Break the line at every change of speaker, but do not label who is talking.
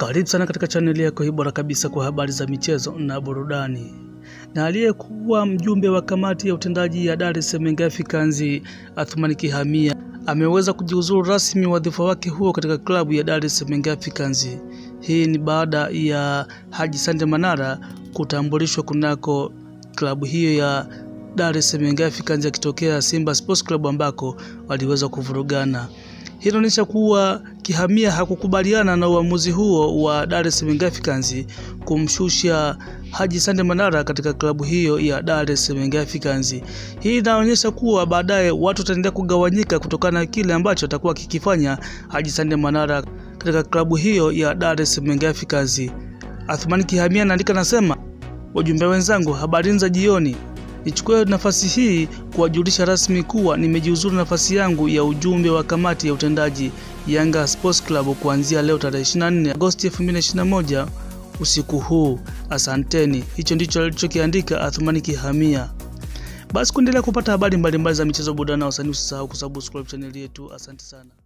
Karibu sana katika chaneli yako hii bora kabisa kwa habari za michezo na burudani. Na aliyekuwa mjumbe wa kamati ya utendaji ya Dar es Salaam Young Africans Athmani Kihamia ameweza kujiuzuru rasmi wadhifa wake huo katika klabu ya Dar es Salaam Young Africans. Hii ni baada ya Haji Sande Manara kutambulishwa kunako klabu hiyo ya Dar es Salaam Young Africans akitokea Simba Sports Club ambako waliweza kuvurugana. Hii inaonyesha kuwa Kihamia hakukubaliana na uamuzi huo wa Dar es Salaam Young Africans kumshusha Haji Sande Manara katika klabu hiyo ya Dar es Salaam Young Africans. Hii inaonyesha kuwa baadaye watu wataendelea kugawanyika kutokana na kile ambacho atakuwa kikifanya Haji Sande Manara katika klabu hiyo ya Dar es Salaam Young Africans. Athmani Kihamia anaandika nasema, wajumbe wenzangu, habari za jioni. Nichukue nafasi hii kuwajulisha rasmi kuwa nimejiuzuru nafasi yangu ya ujumbe wa kamati ya utendaji Yanga Sports Club kuanzia leo tarehe 24 Agosti 2021 usiku huu. Asanteni. Hicho ndicho alichokiandika Athmani Kihamia. Basi kuendelea kupata habari mbalimbali za michezo, burudani na wasanii, usisahau kusubscribe chaneli yetu. Asante sana.